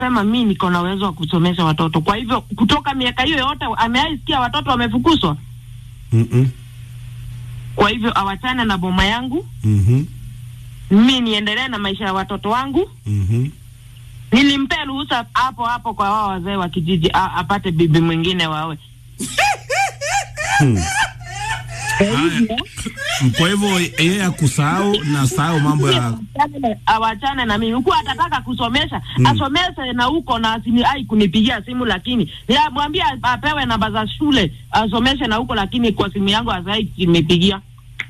sema mi niko na uwezo wa kusomesha watoto. Kwa hivyo kutoka miaka hiyo yote ameaisikia watoto wamefukuzwa. Mm-mm. Kwa hivyo awachane na boma yangu, Mhm. mi niendelee na maisha ya watoto wangu. Mhm. Nilimpea ruhusa hapo hapo kwa wao wazee wa kijiji a, apate bibi mwingine wawe. Kwa hivyo Kwa hivyo yeye akusahau na sahau mambo ya awachane na- awachane na mimi. Huku atataka kusomesha asomeshe na huko na asini ai kunipigia simu, lakini mwambie apewe namba za shule asomeshe na huko, lakini kwa simu yangu azai kimepigia.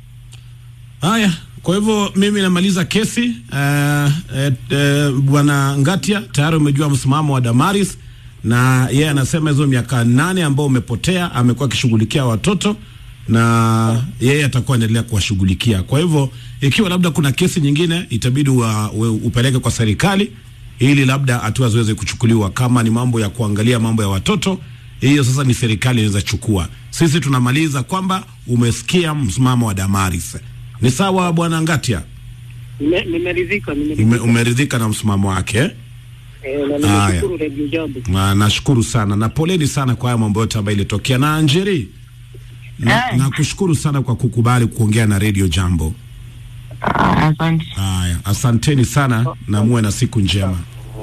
haya. Kwa hivyo mimi namaliza kesi. Uh, uh, bwana Ngatia tayari umejua msimamo wa Damaris, na yeye anasema hizo miaka nane ambao umepotea amekuwa akishughulikia watoto na yeye atakuwa anaendelea kuwashughulikia. Kwa hivyo ikiwa labda kuna kesi nyingine itabidi wa, we, upeleke kwa serikali ili labda hatua ziweze kuchukuliwa. Kama ni mambo ya kuangalia mambo ya watoto, hiyo sasa ni serikali inaweza chukua. Sisi tunamaliza kwamba umesikia msimamo wa Damaris. Ni sawa bwana Ngatia, Nime- Nimeridhika, ume, nimeridhika. umeridhika na msimamo wake eh? Eh, na Haya. nimeshukuru Radio Jambo. Na nashukuru sana na poleni sana kwa haya mambo yote ambayo ilitokea. Na Anjeri, na, Eh. nakushukuru sana kwa kukubali kuongea na Radio Jambo. Ah, Asante. Haya, asanteni sana na muwe na siku njema.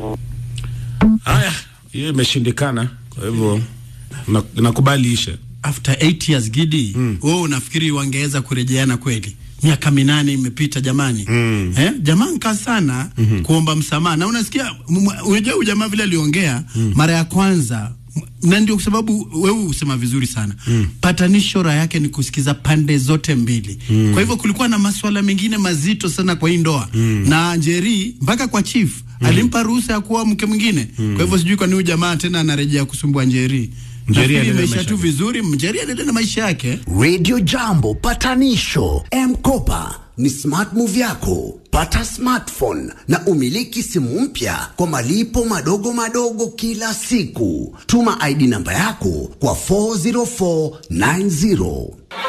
Haya, hiyo imeshindikana, kwa hivyo na- nakubali ishe. after 8 years Gidi, wewe unafikiri wangeweza kurejeana kweli? Miaka minane imepita jamani. Mm. Eh, jamaa nka sana kuomba msamaha na unasikia, m- m- unajua huyu jamaa vile aliongea mara ya kwanza m- na ndio kwa sababu wewe usema vizuri sana patanisho raha yake ni kusikiza pande zote mbili kwa hivyo kulikuwa na masuala mengine mazito sana kwa hii ndoa na Njeri mpaka kwa chief alimpa ruhusa ya kuoa mke mwingine kwa hivyo sijui kwa nini huyu jamaa tena anarejea kusumbua Njeri Njeri Nafikiri anaendelea imeisha maisha tu yake. vizuri Njeri anaendelea na maisha yake Radio Jambo patanisho. M-Kopa ni smart move yako. Pata smartphone na umiliki simu mpya kwa malipo madogo madogo kila siku. Tuma ID namba yako kwa 40490.